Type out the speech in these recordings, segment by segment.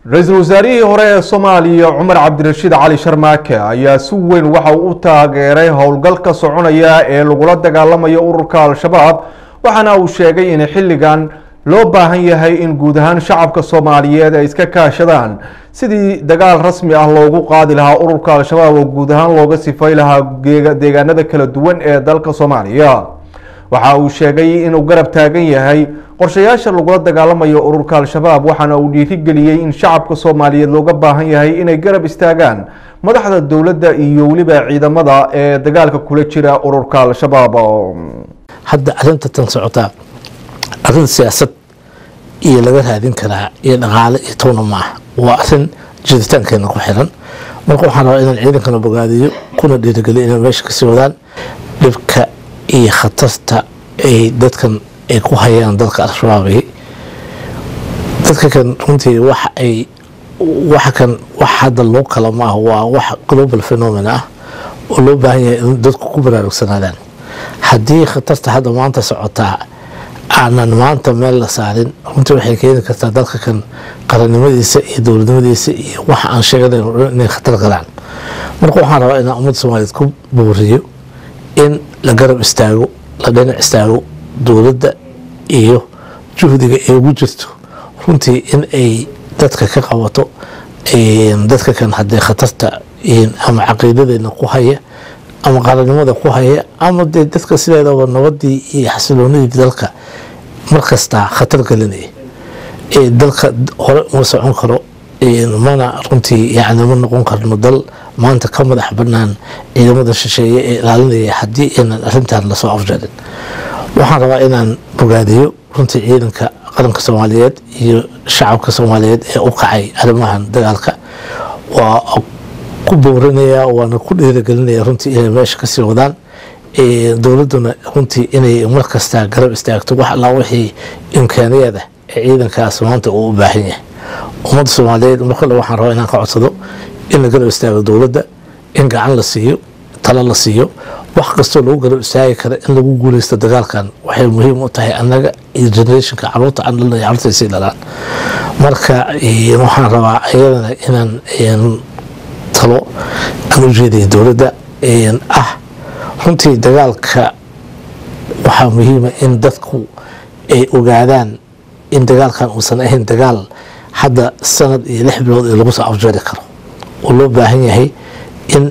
ra-iisul wasaarihii hore ee soomaaliya cumar cabdirashiid cali sharmaake ayaa si weyn waxa uu u taageeray howlgalka soconaya ee lagula dagaalamayo ururka al-shabaab waxaana uu sheegay in xilligan loo baahan yahay in guud ahaan shacabka soomaaliyeed ay iska kaashadaan sidii dagaal rasmi ah loogu qaadi lahaa ururka al-shabaab oo guud ahaan looga sifay lahaa deegaanada kala duwan ee dalka soomaaliya waxa uu sheegay inuu garab taagan yahay qorshayaasha lagula dagaalamayo ururka al-shabaab waxaana uu dhiirigeliyey in shacabka soomaaliyeed looga baahan yahay inay garab istaagaan madaxda dowladda iyo weliba ciidamada ee dagaalka kula jira ururka al-shabaab hadda arinta tan socotaa arin siyaasad iyo laga raadin karaa iyo dhaqaale iyo towna maaha waa arin jiritaankeena ku xiran marka waxaan rabaa inaan ciidankana bogaadiyo kuna dhiirigeliyo inay meesha kasii wadaan dhibka iyo khatarta ay dadkan ay ku hayaan dalka al-shabaabay dadka kan runtii waxa ay waxa kan wax hadda loo kala maaha waa wax global phenomen ah oo loo baahan yahay in dadku ku baraarugsanaadaan haddii khatarta hadda maanta socotaa aanan maanta meel la saarin runtii waxay keeni kartaa dalka kan qarannimadiisa iyo dowladnimadiisa iyo waxa aan sheeganay inay khatar galaan marka waxaan rabaa inaan ummadda soomaaliyeed ku booriyo in la garab istaago la dhinac istaago dowladda iyo juhdiga ay ugu jirto runtii in ay dadka ka qabato dadka kan haddee khatarta ama caqiidadeena ku haya ama qarannimada ku haya ama dee dadka sideedaba nabadii iyo xasiloonidii dalka markastaa khatar gelinaya dalka hore uma socon karo mana runtii yani ma noqon karno dal maanta ka madax banaan ciidamada shisheeye ee ilaalinaya haddii aynan arintan lasoo afjarin waxaan rabaa inaan bogaadiyo runtii ciidanka qaranka soomaaliyeed iyo shacabka soomaaliyeed ee u kacay arrimahan dagaalka waa ku boorinaya waana ku dhiirigelinaya runtii inay meesha kasii wadaan dowladduna runtii inay markastaa garab istaagto wax allaa wixii imkaaniyada ee ciidankaas maanta uu u baahan yahay ummadda soomaaliyeed markale waxaan rabaa inaan ka codsado in la garab istaago dowladda in gacan la siiyo talo la siiyo wax kastoo lagu garab istaagi kara in lagu guuleysto dagaalkan waxay muhiim u tahay annaga iyo generationka caruurta aan dhalnay caruurta sii dhalaan marka waxaan rabaa iyadana inaan talo aan u jeedaya dowladda ah runtii dagaalka waxaa muhiima in dadku ay ogaadaan in dagaalkan uusan ahayn dagaal hadda sanad iyo lix bilood ee lagu soo afjeeri karo oo loo baahan yahay in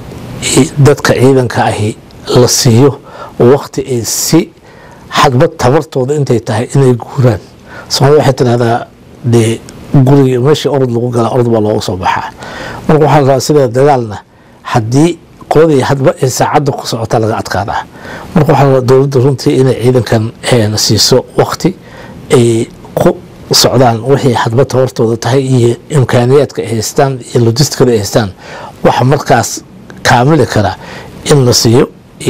dadka ciidanka ahi la siiyo waqti ay si xadbad tabartooda intay tahay inay guuraan soomaalida waxay tidhahdaa dee guriga meeshii orod lagu galaa orod baa looga soo baxaa marka waxaa la rabaa sidee dagaalna haddii qoladii hadba ay saacadda ku socota laga adkaadaa marka waxaa la rabaa dowladda runtii inay ciidankan siiso waqti ay ku socdaan wixii hadba tabartooda tahay iyo imkaaniyaadka ay haystaan iyo logisticada ay haystaan waxa markaas kaamili kara in la siiyo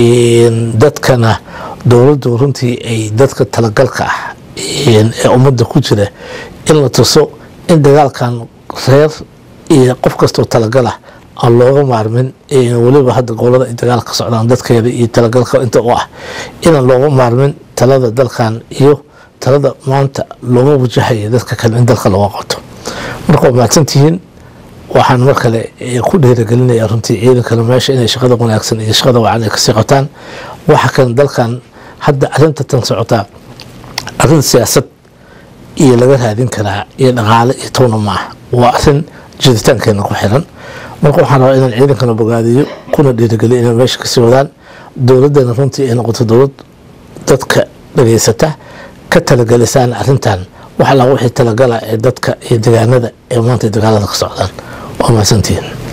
dadkana dowladdu runtii ay dadka talagalka ah ee ummadda ku jira in la tuso in dagaalkan reer iyo qof kastoo talagalah aan looga maarmin weliba hadda gobolada ay dagaal ka socdaan dadkeeda iyo talagalka inta u ah inaan looga maarmin talada dalkan iyo talada maanta looga wajahaya dadka kale in dalka looga qabto marka waa mahadsantihiin waxaan mar kale ku dhiirigelinaya runtii ciidankana meesha inay shaqada wanaagsan iyo shaqada wacan ay kasii qabtaan waxa kan dalkan hadda arinta tan socotaa arin siyaasad iyo laga raadin karaa iyo dhaqaale iyo towna maaha waa arin jiritaankeena ku xiran marka waxaan rabaa inaan ciidankana bogaadiyo kuna dhiirigeliyo inay meesha kasii wadaan dowladdana runtii ay noqoto dowlad dadka dhageysata ka talagalisaan arintan wax allaa wixii talagala ee dadka iyo degaanada ee maanta dagaalada ka socdaan waa mahadsantihiin